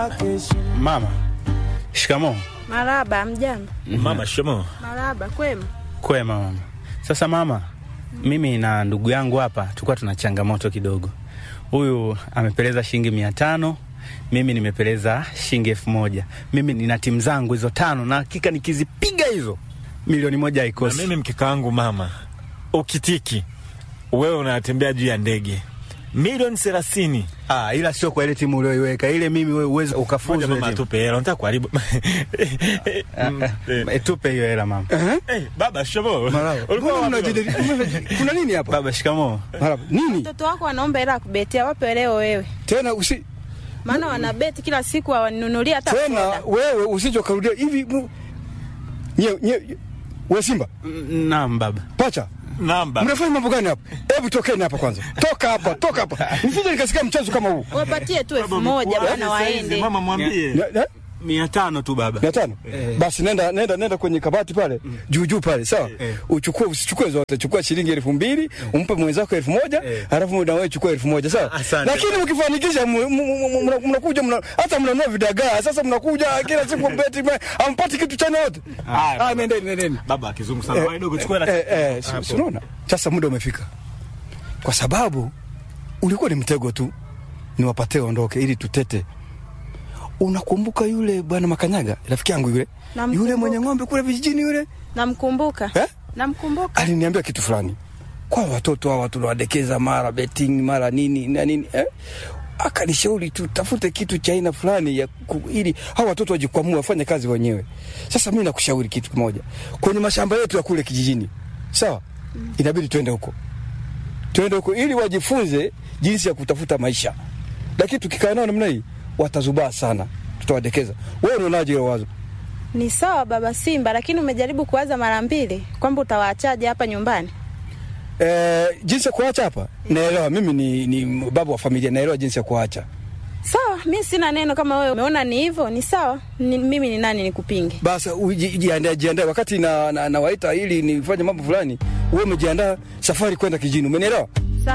Mama, shikamoo. Maraba, mjambo. Mama shikamoo. Maraba, kwema. Kwema mama. Sasa mama, mimi na ndugu yangu hapa tulikuwa tuna changamoto kidogo. Huyu amepeleza shilingi mia tano mimi nimepeleza shilingi elfu moja Mimi nina timu zangu hizo tano, na hakika nikizipiga hizo milioni moja Na haikosi. mimi mkeka wangu mama, ukitiki wewe unatembea juu ya ndege milioni thelathini. Ah, ila sio kwa ile timu ulioiweka ile, mimi wewe uweze Moja ukafuzu ile mama, timu. tupe hela, nataka kuharibu Mm, eh. Eh, tupe hiyo hela mama. Eh, baba shikamoo. Maraba. Ulikuwa Mbona wapi, mnajadili- mnajadili- Kuna nini hapa? Baba, shikamoo. Maraba. Nini? Mtoto wako anaomba hela ya kubetia, wape leo wewe. Tena usi Maana wanabeti kila siku hawaninunulia hata tena soda. wewe usije ukarudia hivi mu- nye nye we Simba Mm, Naam baba. pacha Namba. mnafanya mambo gani hapa? Hebu tokeni hapa kwanza, toka hapa, toka hapa, nisije nikasikia mchezo kama huu. Wapatie tu elfu moja bwana waende. Mama mwambie. Na- na- Mia tano tu baba. mia tano basi nenda nenda nenda kwenye kabati pale juu juu pale sawa uchukue usichukue zote chukua shilingi elfu mbili umpe mwenzako elfu moja halafu na wewe chukua elfu moja sawa Asante. lakini mkifanikisha mu- mu- mu- mu- mna- mnakuja mna- hata mnanua vidagaa sasa mnakuja kila siku beti ampati kitu chana yote ah nendeni nendeni Baba akizungu sana. Bwana dogo chukua hela. eh, eh, si- si unaona sasa muda umefika kwa sababu ulikuwa ni mtego tu niwapatie ondoke ili tutete unakumbuka yule bwana makanyaga rafiki yangu yule Namkumbuka. yule mwenye ng'ombe kule vijijini yule Namkumbuka. eh? Namkumbuka. aliniambia kitu fulani kwa watoto hawa tunawadekeza mara betting mara nini na nini eh? akanishauri tutafute kitu cha aina fulani ya ku, ili hawa watoto wajikwamue wafanye kazi wenyewe. Sasa mimi nakushauri kitu kimoja, kwenye mashamba yetu ya kule kijijini, sawa, inabidi twende huko, twende huko ili wajifunze jinsi ya kutafuta maisha, lakini tukikaa nao namna hii watazubaa sana, tutawadekeza. Wewe unaonaje hilo wazo? Ni sawa baba Simba, lakini umejaribu kuwaza mara mbili kwamba utawaachaje hapa nyumbani? Eh, jinsi ya kuacha hapa naelewa, mimi ni, ni baba wa familia, naelewa jinsi ya kuacha. Sawa, mi sina neno. Kama wewe umeona ni hivyo, ni sawa. Ni, mimi ni nani nikupinge? Basi uji- jiandae, jiandae wakati na, na, nawaita ili nifanye mambo fulani, wewe umejiandaa safari kwenda kijini, umenielewa?